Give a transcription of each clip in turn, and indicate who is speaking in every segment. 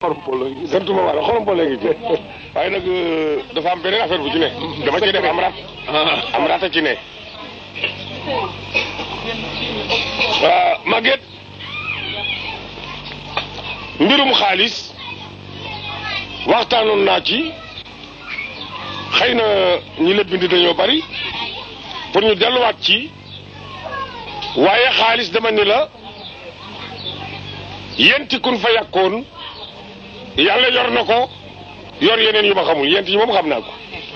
Speaker 1: santuma wala xorom boole ngi ci waaye nag dafa am beneen affaire bu ci ne dama ci def am rat am rat a ci ne waa Maguette mbirum xaalis waxtaanoon naa ci xëy na ñi la bind dañoo bari pour ñu delluwaat ci waaye xaalis dama ni la yenti kun fa yàkkoon yàlla yor na ko yor yeneen yu ma xamul yent yi moom xam naa ko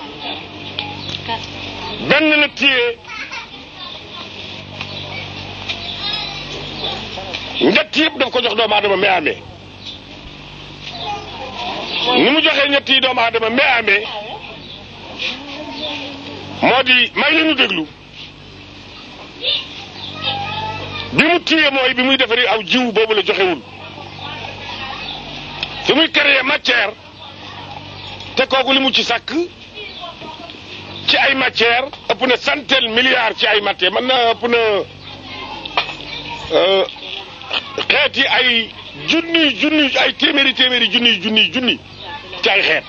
Speaker 1: benn la téye ñett yëpp daf ko jox doomu aadama mais amee ni mu joxee ñett yi doomu aadama mais amee moo di may leen ñu déglu bi mu téye mooy bi muy defari aw jiw boobu la joxewul fi muy créer matière te kooku li mu ci sàkk ci ay matière ëpp na centaine milliards ci ay matière mën na ëpp na xeeti ay junni junni ay téeméeri téeméeri junni junni junni ci ay xeet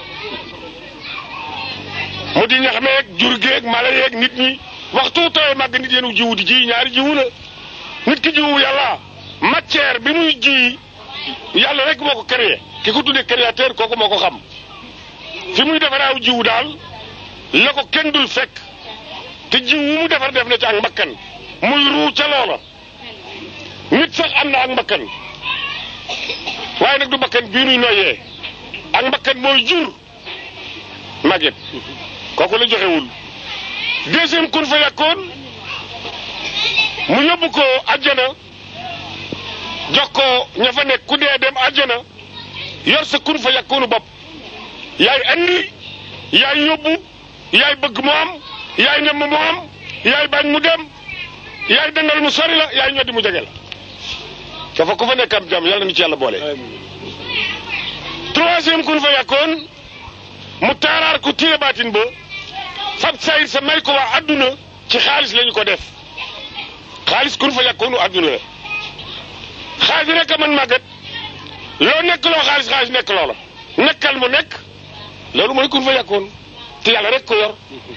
Speaker 1: mu di ñax meeg jur geeg mala yeeg nit ñi waxtu tawee màgg nit yenu jiwu di ji ñaari jiwu la nit ki jiwu yàlla matière bi muy ji yàlla rek moo ko créé ki ko tuddee créateur kooku moo ko xam fi muy defaree aw jiwu daal la ko kenn dul fekk te jiw wu mu defar def na ci ak mbakkan muy ruu ca loola nit sax am na ak mbakkan waaye nag du mbakkan bii nuy noyyee ak mbakkan mooy jur màgget kooku la joxewul deuxième kun fa yàkkoon mu yóbbu ko àjjana jox ko ña fa nekk ku dee dem àjjana yor sa kun fa yàkkoonu bopp yaay andi yaay yóbbu yaay bëgg mu am yaay nemm mu am yaay bañ mu dem yaay dangal mu sori la yaay ñoddi mu jege la dafa ku fa nekk am jàmm yàlla na ci yàlla boole. troisième kun fa yàkkoon mu taaraar ku téye baatin ba fab sayir sa may ko waa adduna ci xaalis lañu ko def xaalis kun fa yàkkoonu adduna la xaalis rek a man màggat loo nekk loo xaalis xaalis nekk loola nekkal mu nekk loolu mooy kun fa yàkkoon te yàlla rek ko yor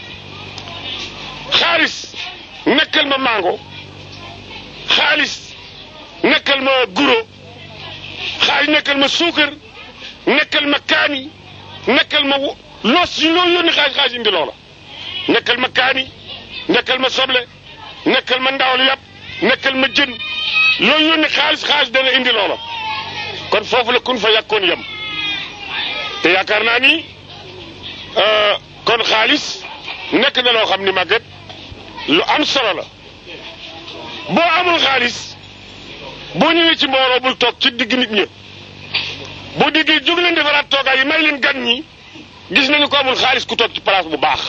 Speaker 1: xaalis nekkal ma mango xaalis nekkal ma guro xaalis nekkal ma suukar nekkal ma kaani nekkal ma loos yi loo yónni xaalis xaalis indi loola nekkal ma kaani nekkal ma soble nekkal ma ndawal yàpp nekkal ma jën loo yónni xaalis xaalis dana indi loola kon foofu la kun fa yàkkoon yem te yaakaar naa ni kon xaalis nekk na loo xam ni màgget lu am solo la boo amul xaalis boo ñëwee ci mbooloo bul toog ci digg nit ñi boo déggee jóg leen defaraat toogaay yi may leen gan ñi gis nañu ko amul xaalis ku toog ci place bu baax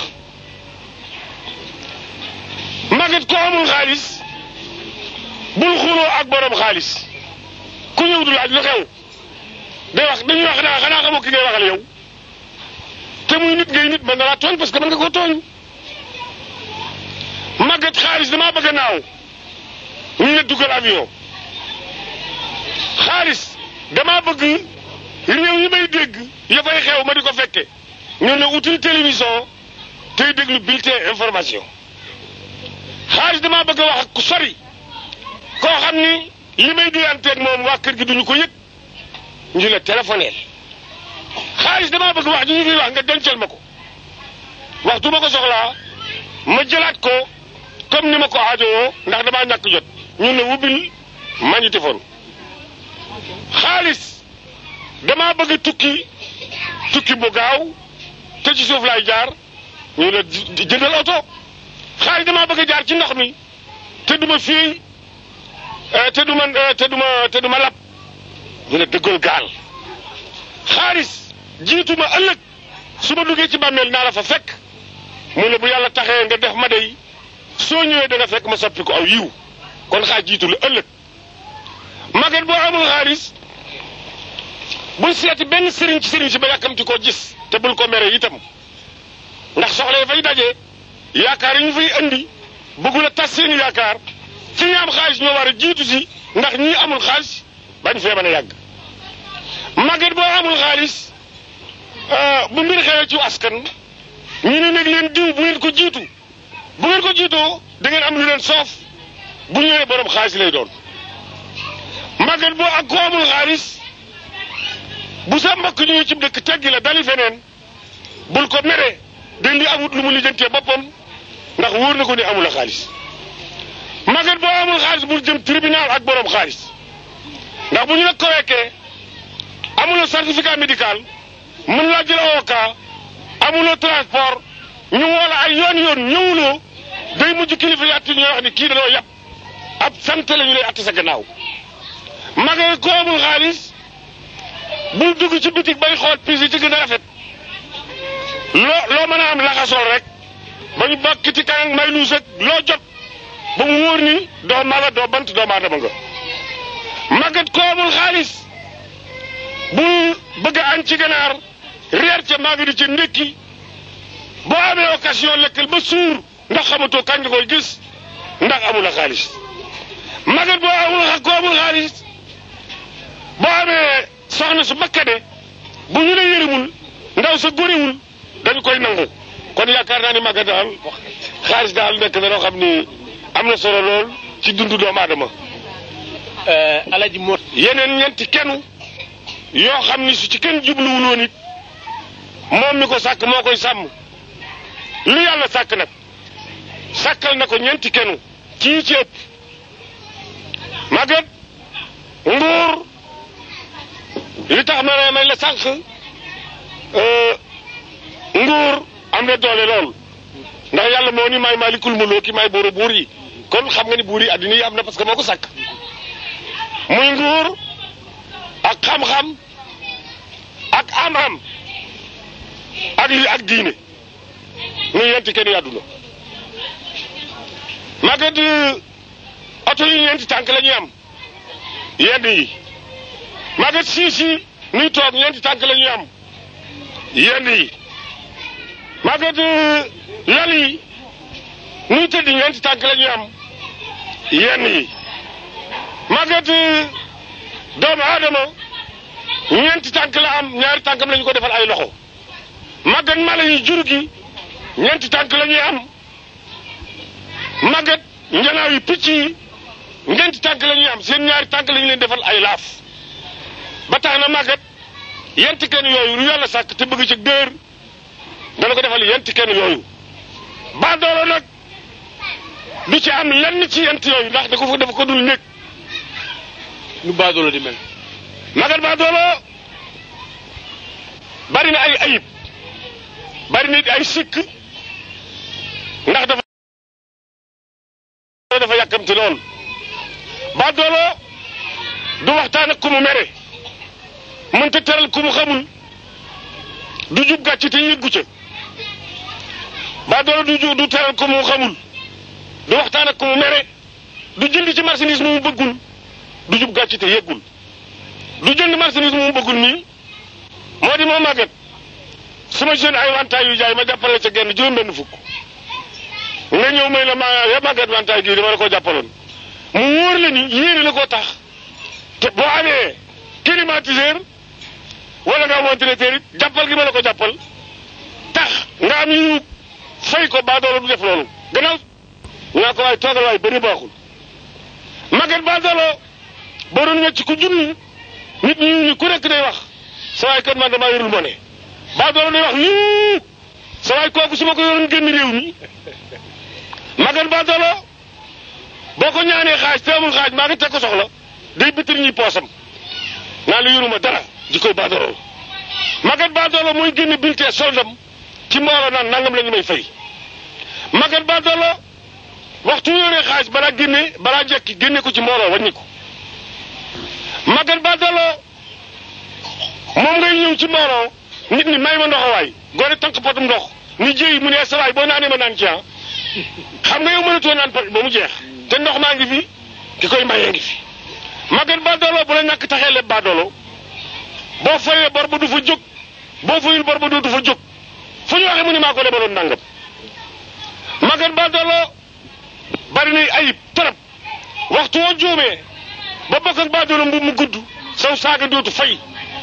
Speaker 1: màgget ko amul xaalis bul xuloo ak borom xaalis ku ñëw du laaj lu xew day wax dañuy wax naa xanaa xamoo ki ngay waxal yow te muy nit ngay nit mën na laa tooñ parce que mën nga koo tooñ màggat xaalis damaa bëgg a naaw ñu ne dugal avion xaalis damaa bëgg réew yi may dégg ya fay xew ma di ko fekke ñu ne util télévision tey déglu bulletin information xaalis damaa bëgg a wax ak ku sori koo xam ni li may duyanteeg moom waa kër gi duñu ko yëg ñu la téléphoneel xaalis damaa bëgg wax ji ñu fiy wax nga dencal ma ko waxtu ma ko soxlaa ma jëlaat ko comme ni ma ko aajowoo ndax damaa ñàkk jot ñu ne wubbil magnétophone xaalis damaa bëgg tukki tukki bu gaaw te ci suuf laay jaar ñu la jëndal oto xaalis damaa bëgg jaar ci ndox mi te duma fii te duma te duma te duma lab ñu ne dëggal gaal xaalis jiitu ma ëllëg su ma duggee ci bàmmeel naa la fa fekk mu ne bu yàlla taxee nga def ma dey soo ñëwee da nga fekk ma soppi ko aw yiw kon xaaj jiitu la ëllëg magat boo amul xaalis bul seeti benn sëriñ ci sëriñ si ba yàkkamti koo gis te bul ko mere itam ndax soxla yi fay daje yaakaar yi ñu fay andi bëggul a tas seeni yaakaar fi ñu am xaalis ñoo war a jiitu si ndax ñii amul xaalis bañ fee mën a yàgg magat boo amul xaalis bu mbir xewee ci askan ñu ne nag leen diw bu ngeen ko jiitu bu ngeen ko jiitoo da ngeen am lu leen soof bu ñëwee borom xaalis lay doon màggat boo ak ko amul xaalis bu sa mbokk ñëwee ci dëkk teggi la dali feneen bul ko mere dañ di amut lu mu lijjantee boppam ndax wóor na ko ni amul a xaalis màggat boo amul xaalis bul jëm tribunal ak borom xaalis ndax bu ñu la ko wekkee amuloo certificat médical mën laa jël avocat amuloo transport ñu woola ay yoon yoon ñëwuloo day mujj kilifa yi at ñuy wax ni kii dañoo yàpp ab sant la ñu lay att sa gannaaw màggat ko amul xaalis bul dugg ci bitik bay xool pis yi ci gën a rafet loo loo mën a am laxasool rek ba ñu bokk ci kanam may luus ak loo jot ba mu wóor ni doo mala doo bant doo maadama nga màggat ko amul xaalis bul bëgg a añ ci ganaar reer ca maa ngi di ci ndékki boo amee occasion lekkal ba suur ndax xamatoo kañ nga koy gis ndax amul a xaalis màggat boo amul ko amul xaalis boo amee soxna su bakkade bu ñu la yërëmul ndaw sa góriwul dañu koy nangu kon yaakaar naa ni màggat daal xaalis daal nekk na loo xam ni am na solo lool ci dundu doomu aadama
Speaker 2: alaji mot
Speaker 1: yeneen ñeenti kenn yoo xam ni su ci kenn jubluwul woon it moom mi ko sàkk moo koy sàmm lu yàlla sàkk nag sàkkal na ko ñeenti kenn ci yi ci ëpp màggat nguur li tax ma ne may la sànq nguur am na doole lool ndax yàlla moo ni may maalikul muloo ki may buuru buur yi kon xam nga ni buur yi addina yi am na parce que moo ko sàkk muy nguur ak xam-xam ak am-am ak li ak diine muy yenti kenn yàdduna màggat oto yi ñeenti tànk la ñuy am yenn yi màggat siis yi nuy toog ñeenti tànk la ñuy am yenn yi màggat lal yi nuy tëdd ñeenti tànk la ñuy am yenn yi màggat doomu aadama ñeenti tànk la am ñaari tànkam la ñu ko defal ay loxo màggat mala yi jur gi ñeenti tànk la ñuy am màggat njanaaw yi picc yi ñeenti tànk la ñuy am seen ñaari tànk la ñu leen defal ay laaf ba tax na màggat yenti kenn yooyu lu yàlla sàkk te bëgg ci dër dana ko defal yenti kenn yooyu ba doolo nag du ci am lenn ci yent yooyu ndax da ko fa dafa ko dul nekk
Speaker 2: nu baadoolo di mel
Speaker 1: magat ba doolo bari na ay ayib bari na ay sikk ndax dafa dafa yàkkamti lool ba doolo du waxtaan ak ku mu mere mënta teral ku mu xamul du jub gàcc te yëggu ca ba doolo du ju du teral ku mu xamul du waxtaan ak ku mu mere du jënd ci marchandise mu bëggul du jub gàcc te yëggul du jënd marchandise mu bëggul nii moo di moo màggat su ma jeune ay wantaay yu jaay ma jàppale ca genn juróom benn fukk nga ñëw may la ma ya màggat wantaay gii dama la ko jàppaloon mu wóor la ni yéene la koo tax te boo amee climatiseur wala nga am ventilateur it jàppal gi ma la ko jàppal tax nga am yu fay ko baa doolo du def loolu gannaaw ñaa ko waay toogal waay bëri baaxul màggat baa doolo boo doon wecc ku junni nit ñi ñu ku nekk day wax sa waay kat man damaa yorul mo ne baa doolo day wax lii sa waay kooku su ma ko yoroon génn réew mi màggat baa doolo boo ko ñaanee xaaj te amul xaaj maa ngi teg ko soxla day bitir ñuy poosam naa la yoruma dara ji koy baa doolo màggat baa doolo mooy génn bulletin soldam ci mbooloo naan nangam la ñu may fay màggat baa doolo waxtu yoree xaaj balaa génne balaa jekki génne ko ci mbooloo wàññi ko màggat baa doolo moom ngay ñëw ci mbooloo nit ñi may ma ndox waay gone tànk potum ndox ni jéy mu ne sa waay boo naanee ma naan ci ah xam nga yow mënatoo naan pot ba mu jeex te ndox maa ngi fi ki koy mayee ngi fi màggat baa doolo bu la ñàkk taxee leb baa doolo boo fayee bor ba du fa jóg boo fayul bor ba dootu fa jóg fu ñu waxee mu ne maa ko lebaloon nangam màggat baa doolo bari na ayib trop waxtu woo juumee ba bokk ak baa doolo mbu mu gudd saw saaga dootu fay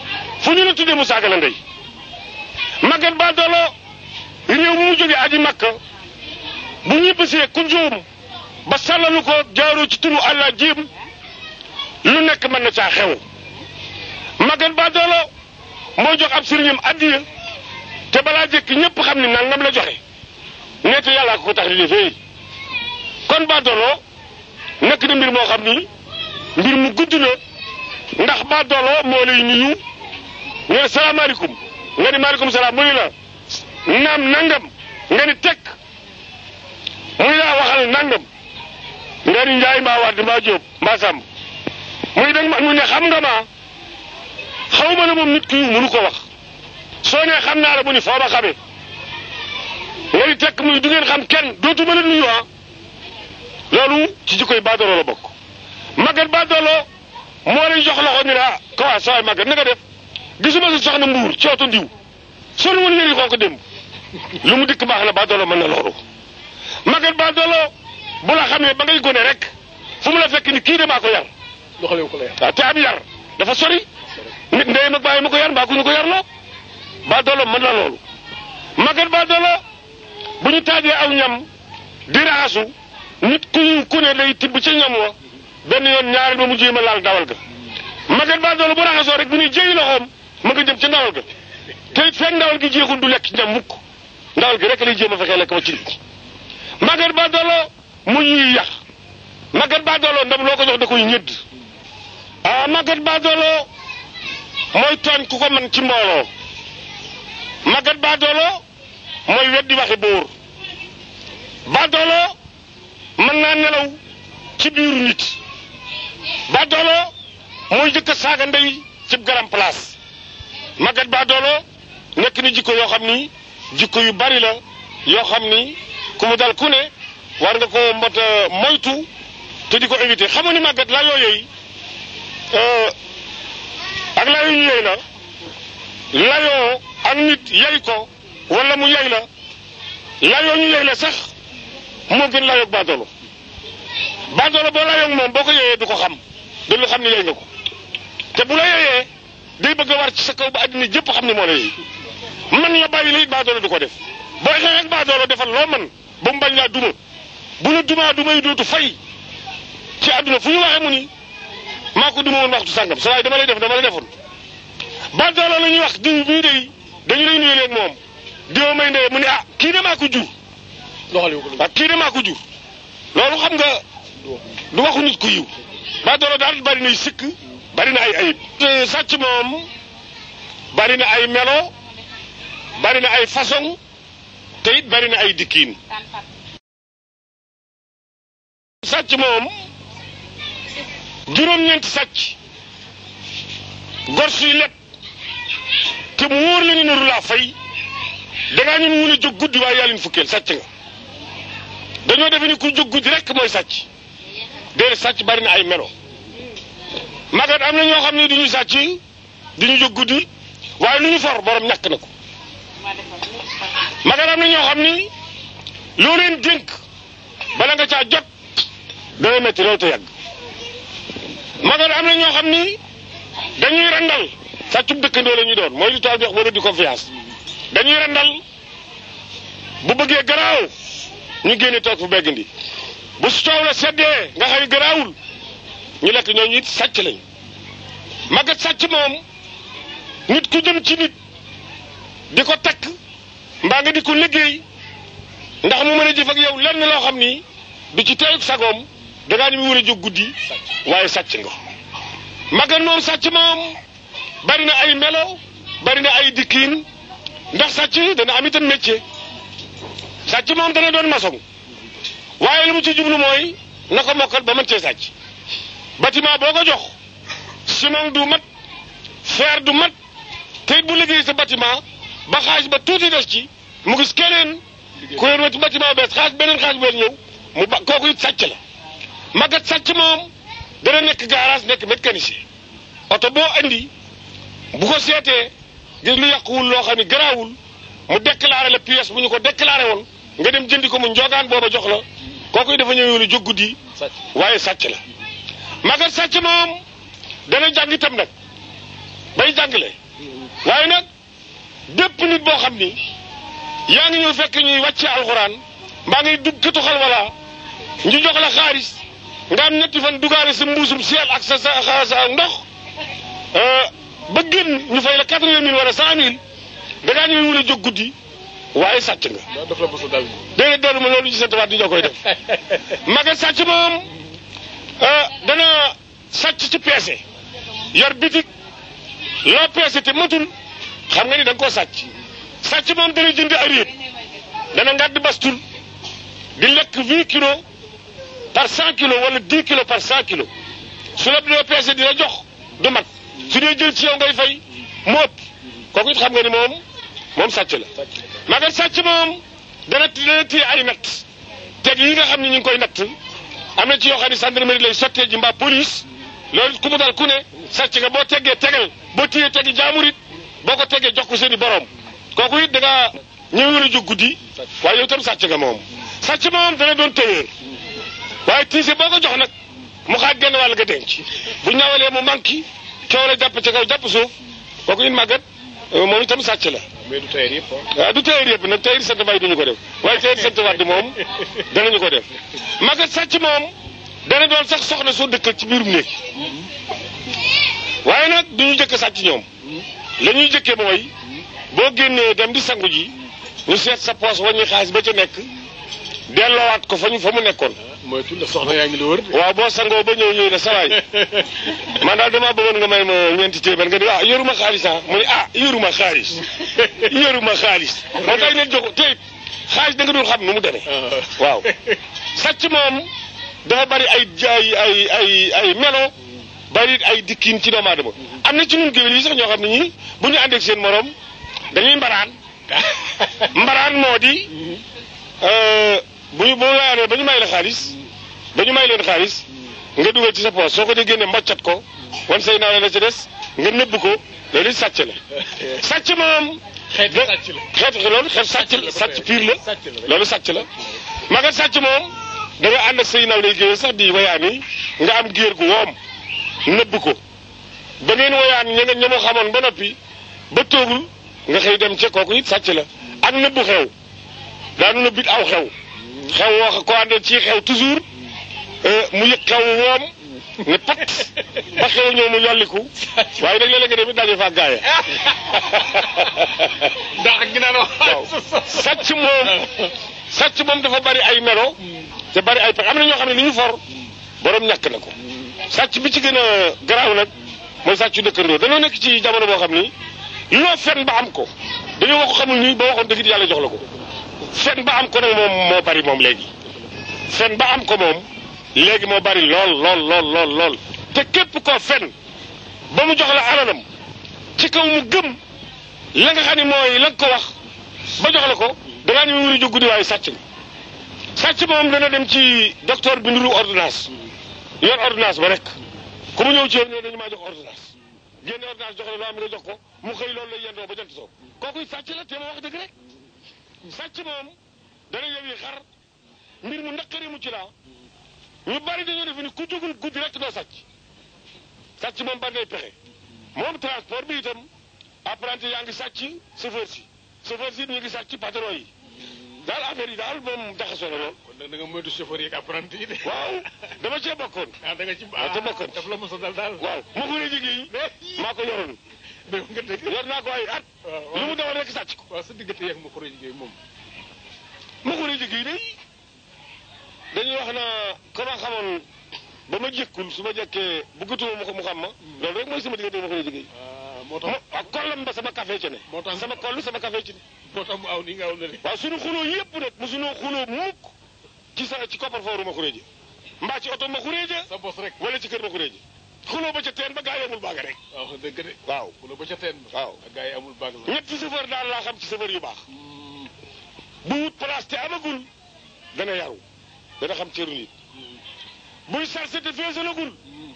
Speaker 1: fu ñu la tuddee mu saaga la ndey màggat ba doolo réew mu mu jógee aji makka bu ñibbisee ku juum ba sàllalu ko jaaroo ci turu àlla jiim lu nekk mën na caa xew màggat ba doolo moo jox ab sëriñam addiya te balaa jëkk ñëpp xam ni nangam la joxe neete yàllaa ko ko tax di defee kon ba doolo nekk na mbir moo xam ni mbir mu gudd la ndax ba doolo moo lay nuyu nga ne salaamaaleykum nga ni maaleykum salaam muy la naam nangam nga ni tekk muy laa waxal nangam nga ni njaay mbaa wadd mbaa jóob mbaa sàmm muy danga mu ne xam nga ma xaw ma ne moom nit ki mënu ko wax soo nee xam naa la mu ni foo ma xamee nga ni tekk muy du ngeen xam kenn dootu ma la nuyu ah loolu ci jikkoy baadoolo la bokk màggat baadoolo moo lay jox loxo ni la ko waa sawaay màggat na nga def gisuma sa soxna mbuur ci oto ndiw sonu woon yëri xonk démb lu mu dikk baax na baadoolo mën na loolu màggat baadoolo bu la xamee ba ngay gone rek fu mu la fekk ni kii damaa ko yar
Speaker 2: doxalee ko la yar.
Speaker 1: waaw te ab yar dafa sori nit ndeyam ak bàyyi ma ko yar mbaa ku ñu ko yar loo baadoolo mën na loolu màggat baadoolo bu ñu taajee aw ñam di raxasu nit ku ñu ku ne day tibb ca ñam wa benn yoon ñaareel ba mu jéem a laal dawal ga màggat baadoolo bu raxasoo rek bu ñuy jëyi loxoom ma nga jëm ca ndawal ga te it fekk ndawal gi jeexul du lekk ñam mukk ndawal gi rek lay jéem a fexee lekk ba ci nit màggat baadoolo mu ñuy yàq màggat baadoolo ndam loo ko jox da koy ñëdd ah màggat baadoolo mooy tooñ ku ko man ci mbooloo màggat baadoolo mooy weddi waxi buur baadoolo mën naa nelaw ci biiru nit baadoolo mooy jëkk a saaga ndey ci garam place màggat baadoolo nekk ni jikko yoo xam ni jikko yu bari la yoo xam ni ku mu dal ku ne war nga ko mbot a moytu te di ko éviter xamu ni màggat la yooyu ak la yu ñu yey la layoo ak nit yey ko wala mu yey la layoo ñu yey la sax moo gën layoog baadoolo baadoolo boo layoog moom boo ko yeyee du ko xam du lu xam ne yey nga ko te bu la yeyee day bëgg a war ci sa kaw ba àddina jëpp xam ne moo la yey man la bàyyi la it baadoolo du ko def boo xeex ak baadoolo defal loo man ba mu bañ laa duma bu la dumaa duma yi dootu fay ci àdduna fu ñu waxee mu ni maa ko duma woon waxtu sàngam sa waaye dama lay def dama la defoon baadoolo la ñuy wax diw bii day dañu lay nuyu leen moom diw may ndee mu ne ah kii de maa ko jur
Speaker 2: doxalee ko la
Speaker 1: waaw kii de maa ko jur loolu xam nga du waxu nit ku yiw baadoolo daal bari nay sikk bari na ay ayib te sàcc moom bari na ay melo bari na ay façon te it bari na ay dikkiin sàcc moom juróom-ñeenti sàcc gor suy leb te mu wóor la ni naru laa fay dangaa ñu mun a jóg guddi waaye yàlla ñu fukkeel sàcc nga dañoo defe ni ku jóg guddi rek mooy sàcc déedéet sàcc bari na ay melo magat am na ñoo xam ne duñu sàcc duñu jóg guddi waaye lu ñu for borom ñàkk na ko magat am na ñoo xam ni loo leen dénk bala nga caa jot dana metti loolu te yàgg magat am na ñoo xam ni dañuy randal sàccub dëkkandoo la ñuy doon mooy li tool bi wax wara di confiance dañuy randal bu bëggee garaaw ñu génne toog fu beggandi bu su coow la seddee nga xam ne garaawul ñu lekk ñooñu it sàcc lañ magat sàcc moom nit ku jëm ci nit di ko takk mbaa nga di ko liggéey ndax mu mën a jëf ak yow lenn loo xam ni du ci teeyug sagoom dangaa ni mu war a jóg guddi waaye sàcc nga magat moom sàcc moom bari na ay melo bari na ay dikkiin ndax sàcc dana am itam métier sàcc moom dana doon maçon waaye li mu ci jublu mooy na ko mokkal ba mën cee sàcc bâtiment boo ko jox ciment du mat fer du mat te it bu liggéey sa bâtiment ba xaaj ba tuuti des ci mu gis keneen ku leen wati bâtiment bees xaaj beneen xaaj bu ñëw mu ba kooku it sàcc la magat sàcc moom dana nekk garage nekk mécanicien oto boo andi bu ko seetee gis lu yàquwul loo xam ne garaawul mu déclaré la pièce bu ñu ko déclaré woon nga dem jëndi ko mu njogaan booba jox la kooku dafa ñëw yoonu jóg guddi
Speaker 2: sàcc
Speaker 1: waaye sàcc la magat sàcc moom dana jàng itam nag bay jàngale waaye nag bépp nit boo xam ni yaa ngi ñëw fekk ñuy wàcce alxuraan mbaa ngay dugg këtu xal wala ñu jox la xaalis nga am ñetti fan dugaale sa mbuusum seel ak sa sa sa ndox ba génn ñu fay la quatre-vingt mille wala cent mille da ngaa ñëw wula jóg guddi waaye sàcc nga.
Speaker 2: daf la mos a dal.
Speaker 1: déedéet dellu ma loolu ci sant waat di ñoo koy def maga sàcc moom dana sàcc ci peese yor bitik loo peese te matul xam nga ni da nga koo sàcc sàcc moom dana jënd ariet dana ngàdd bastul di lekk vingt kilos par cent kilos wala dix kilos par cent kilos su la doo peese di la jox du mat su dee jël ci yow ngay fay mu ëpp kooku it xam nga ni moom moom sàcc la maga sàcc moom dana dana téye ay natt teg yi nga xam ne ñu ngi koy natt am na ci yoo xam ne gendarmerie lay sottee ji mbaa police loolu ku mu dal ku ne sàcc nga boo teggee tegal boo téyee tegi jaamur it boo ko teggee jox ko seen i borom kooku it da ngaa ñëw a jóg guddi waaye yow itam sàcc nga moom sàcc moom dana doon téyeer waaye tiise boo ko jox nag mu xaaj genn wàll nga denc bu ñawalee mu manqué coow la jàpp ci kaw jàpp suuf kooku it màggat moom itam sàcc la
Speaker 2: mais du tailleur yëpp
Speaker 1: waaw du tailleur yëpp nag tailleur sant bay duñu ko def waaye tailleur sant wadd moom danañu ko def màggat sàcc moom dana doon sax soxna soo dëkkal ci biirum néeg waaye nag duñu jëkk sàcc ñoom la ñuy jëkke mooy boo génnee dem di sangu ji ñu seet sa poos waññi xaalis ba ca nekk delloowaat ko fa ñu fa mu nekkoon
Speaker 2: mooy tudd soxna yaa ngi la wër de.
Speaker 1: waaw boo sangoo ba ñëw ñëw ne sawaay man daal damaa bëggoon nga may ma ñeenti téeméer nga di ah yoruma xaalis ah mu ne ah yoruma xaalis yoruma xaalis moo tax ne jox te xaalis da nga dul xam nu mu demee waaw sàcc moom dafa bari ay ay ay ay ay melo bari ay dikkiin ci doomu aadama am na ci ñun géwél yi sax ñoo xam ne ñii bu ñu àndeek seen morom dañuy mbaraan mbaraan moo di bu ñu bu ñu ba ñu may la xaalis ba ñu may leen xaalis nga dugal ci sa poos soo ko dee génne mboccat ko wan say naa la ci des nga nëbb ko loolu it sàcc la sàcc moom
Speaker 2: xeetu sàcc la.
Speaker 1: xeetu loolu xeet sàcc la sàcc piir la
Speaker 2: sàcc la
Speaker 1: loolu sàcc la magat sàcc moom da nga ànd ak say naw lay géwél sax di wayaani nga am géer gu woom nëbb ko ba ngeen woyaan ña nga ña mu xamoon ba noppi ba toogul nga xëy dem ca kooku it sàcc la ak nëbbu xew daanu nëbbit aw xew xew wax ko àndal ci xew toujours mu yëg xew woom ne pat ba xew ñëw mu yolliku waaye nag léeg-léeg nga dem it daje fa gaaya
Speaker 2: ndax ginnaaw
Speaker 1: waaw sàcc moom sàcc moom dafa bari ay melo te bari ay pexe am na ñoo xam ne li ñu for borom ñàkk na ko sàcc bi ci gën a garaaw nag mooy sàccu dëkkandoo dañoo nekk ci jamono boo xam ni loo fen ba am ko dañoo wax ko xamul ni ba waxoon dëgg yàlla jox la ko fen ba am ko nag moom moo bari moom léegi fen ba am ko moom léegi moo bari lool lool lool lool lool te képp koo fen ba mu jox la alalam ci kaw mu gëm la nga xam ne mooy la nga ko wax ba jox la ko dangaa ñu wuri jóg guddi waaye sàcc nga sàcc moom dana dem ci docteur bi nduru ordonnance yor ordonnance ba rek ku mu ñëw ci yow ne dañu maa jox ordonnance génne ordonnance jox la loo am nga jox ko mu xëy loolu lay yendoo ba jant soo kooku sàcc la te ma wax dëgg rek sàcc moom dana yow yi xar mbir mu naqari mu ci laa ñu bari dañoo defe ni ku jógul guddi rek doo sàcc sàcc moom bari nay pexe moom transport bi itam apprenti yaa ngi sàcc chauffeur si chauffeur si ñu ngi sàcc patron yi daal affaire yi daal moom jaxasoo na lool
Speaker 2: kon nag da nga moytu chauffeur yeeg apprenti yi de.
Speaker 1: waaw dama cee bokkoon
Speaker 2: ah da nga ci
Speaker 1: waaw te bokkoon
Speaker 2: daf la mos a dal daal.
Speaker 1: waaw ma ko liggéey maa ko yoroon
Speaker 2: dégg nga dégg.
Speaker 1: yor naa ko ay at
Speaker 2: waaw
Speaker 1: lu mu dawal rek sàcc ko
Speaker 2: waaw sa diggante yeeg ma ko liggéey moom.
Speaker 1: ma ko liggéey day dañuy wax na ko ma xamoon ba ma jëkkul su ma jëkkee bëggatuma mu ko mu xam ma loolu rek mooy sama diggante ma ko liggéey
Speaker 2: ah moo
Speaker 1: mo
Speaker 2: tax
Speaker 1: ak kollam ba sama café ci ne
Speaker 2: moo tax
Speaker 1: sama koll sama café ci ne
Speaker 2: moo tax mu aw nii nga aw na de.
Speaker 1: waaw suñu xuloo yëpp nag mu suñu xuloo mukk ci sa ci koppar fooru ma xuréeje mbaa ci oto ma xuréeje
Speaker 2: sa bos rek.
Speaker 1: wala ci kër ma xuréeje xuloo ba ca teen ba gaa yi amul baaga rek
Speaker 2: waaw dëgg de.
Speaker 1: waaw
Speaker 2: ku la ba ca teen ba.
Speaker 1: waaw
Speaker 2: ak gars yi amul baag la.
Speaker 1: ñetti chauffeur daal laa xam ci chauffeur yu baax bu wut place te amagul dana yaru dana xam cëru nit buy sarse te feesalagul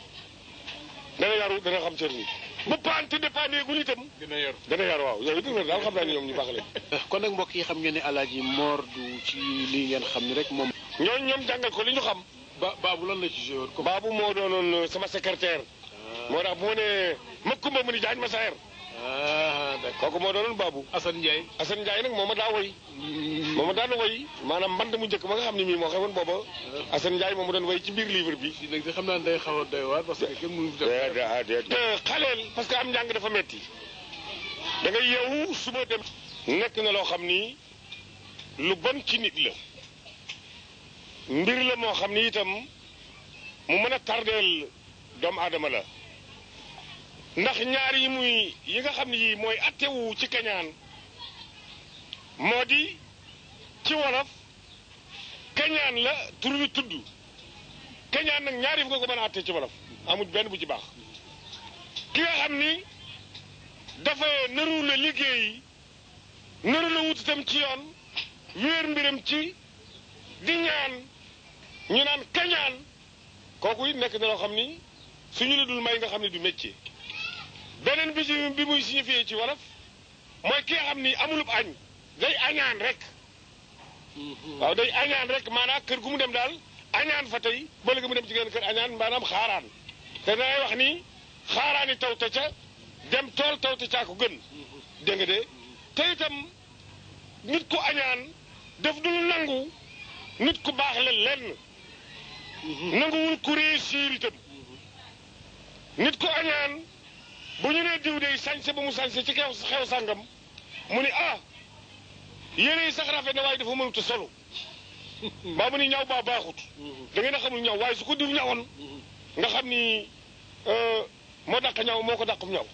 Speaker 1: dana yaru dana xam cëru nit bu paan te dépaaneegul itam
Speaker 2: dina yor.
Speaker 1: dana yaru waaw yooyu dëgg daal xam naa ni ñoom ñu baax lañ
Speaker 3: kon nag mbokk yi xam ngeen ne alaaji Mor du ci lii ngeen xam ni rek moom.
Speaker 1: ñooñu ñoom jàngal ko li ñu xam
Speaker 2: ba baabu lan la ci joué woon comme.
Speaker 1: baabu moo doonoon sama secrétaire moo tax bu ma nee ma kumba mu ni jaañ ma saer
Speaker 2: ah d'accord
Speaker 1: kooku moo doonoon baabu
Speaker 2: Assane Ndiaye
Speaker 1: Assane Ndiaye nag moo ma daa woy moo ma daan woy maanaam mband mu njëkk ma nga xam ne mii moo xewoon booba Assane Ndiaye moo ma doon woy ci biir livre bi
Speaker 2: di nag di xam naa ne day xaw a doy waar parce que kenn mënu fi def
Speaker 1: te xaleel parce que am njàng dafa metti da ngay yeewu suba dem nekk na loo xam ni lu bon ci nit la mbir la moo xam ni itam mu mën a tardeel doomu aadama la ndax ñaar yi muy yi nga xam ni yii mooy attewu ci kañaan moo di ci wolof kañaan la tur wi tudd kañaan nag ñaari fu nga ko mën a atte ci wolof amul benn bu ci baax ki nga xam ni dafa nëru la liggéey nëru la wut itam ci yoon wéer mbiram ci di ñaan ñu naan kañaan kooku it nekk na loo xam ni suñu la dul may nga xam ne du métier beneen bi ci bi muy signifié ci wolof mooy ki nga xam ni amulub añ day añaan rek waaw day añaan rek maanaam kër gu mu dem daal añaan fa tey ba léegi mu dem ci genn kër añaan maanaam xaaraan te dangay wax ni xaaraani taw te ca dem tool taw te caa ko gën dégg nga de te itam nit ku añaan daf dul nangu nit ku baax la lenn nanguwul ku réussir itam nit ku añaan bu ñu nee diw day sañse ba mu sañse ci xew xew sàngam mu ni ah yére yi sax rafet na waaye dafa mënut a solo baa mu ni ñaw baa baaxut da ngeen a xamul ñaw waaye su ko diw ñawoon nga xam ni moo dàq ñaw moo ko dàqum ñaw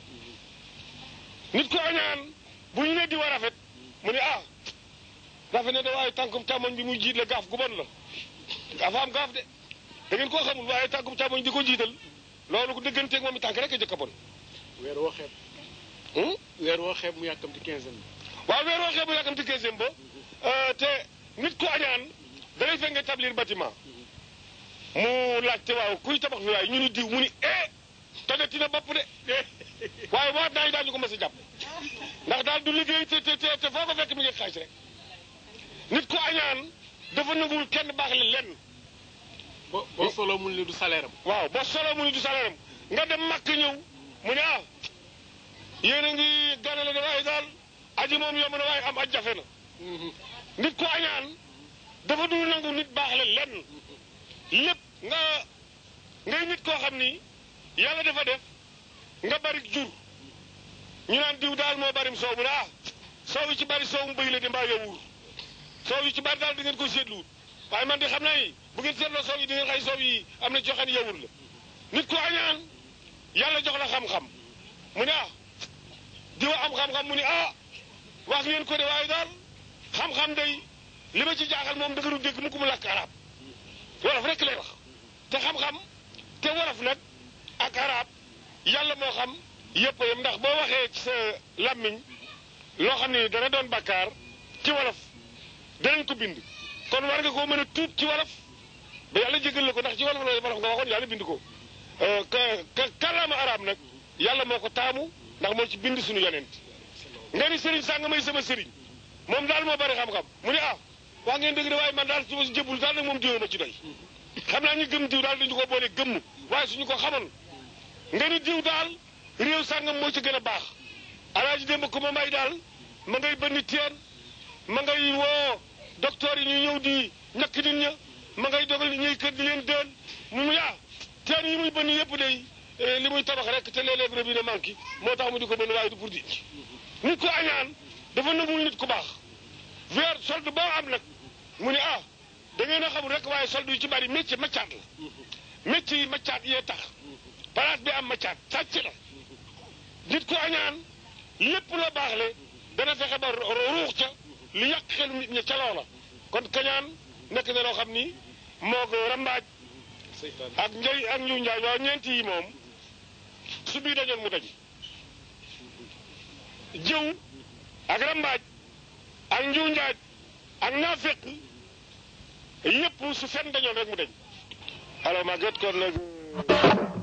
Speaker 1: nit ko añaan bu ñu ne di wa rafet mu ne ah rafet na de waaye tànkum càmmoñ bi muy jiit la gaaf gu bon la dafa am gaaf de da ngeen koo xamul waaye tànkum càmmoñ di ko jiital loolu ko dëgganteeg moom i tànk rek a jëkk a bon
Speaker 2: weer woo xeeb
Speaker 1: hum
Speaker 2: weer woo xeeb mu yàkkamti quinzaine
Speaker 1: waaw weer waxee bu yàkkamti quinzième ba te nit ku añaan dalay fekk nga établir bâtiment mu laajte waaw kuy tabax fi waaye ñu ni diw mu ni eh tojati na bopp de waaye waat naa yi daal ñu ko mës a jàpp ndax daal du liggéey te te te foo ko fekk mi ngi xaaj rek nit ku añaan dafa nanguwul kenn baax le lenn
Speaker 2: bo boo solo mun li du salaire am
Speaker 1: waaw boo solo mu ni du salaire am nga dem màkk ñëw mu ne ah yéen a ngi ganale de waaye daal aji moom yomb na waaye am aj jafe na nit ku añaan dafa dul nangu nit baax le lenn lépp nga ngay nit koo xam ni yàlla dafa def nga bari jur ñu naan diw daal moo barim soow mu ne ah soow yi ci bari soow mu bëy la di mbaa yowur soow yi ci bari daal di ngeen ko seetluwut waaye man de xam naa ni bu ngeen seetloo soow yi di ngeen xay soow yi am na ci yoo xam ne yowur la nit ku añaan yàlla jox la xam-xam mu ne ah diwa am xam-xam mu ne ah wax ngeen ko de waaye daal xam-xam day li ma ci jaaxal moom da nga du dégg mu ko mu làkk arab wolof rek lay wax te xam-xam te wolof nag ak arab yàlla moo xam yëpp yam ndax boo waxee ci sa làmmiñ loo xam ne dana doon bakkaar ci wolof danañ ko bind kon war nga koo mën a tuub ci wolof ba yàlla jégal la ko ndax ci wolof la wolof nga waxoon yàlla bind ko ka ka kàllaama arab nag yàlla moo ko taamu ndax moo ci bind suñu yonent nga ni sëriñ sàng may sama sëriñ moom daal moo bari xam-xam mu ne ah wax ngeen dëgg de waaye man daal su ma si jëbul daal nag moom diwoo ma ci doy xam naa ñu gëm diw daal dañu ko boole gëmm waaye suñu ko xamoon nga ni diw daal réew sàngam moo ci gën a baax alaaji démb ko ma may daal ma ngay bënn teen ma ngay woo docteur yi ñu ñëw di ñakk nit ña ma ngay dogal ni ñuy kër di leen deen mu yaa teen yi muy bënn yëpp day li muy tabax rek te léeg-léeg robinet manqué moo tax mu di ko bënn waaye du pour di nit ko añaan dafa nëbul nit ku baax weer solde boo am nag mu ne ah da ngeen a xamul rek waaye solde yu ci bari métier maccaat la métier yi maccaat yee tax palaat bi am maccaat sàcc la nit ku añaan lépp la baax le dana fexe ba ruux ca lu yàq xelu nit ña ca loola kon kañaan nekk na loo xam ni moo ko rambaaj ak njëy ak ñu njaay waaw ñeenti yi moom su bii dañoon mu daj jëw ak rambaaj ak njiw njaaj ak naafeq yépp su fen dañoon rek mu dañ alors Maguette kon nag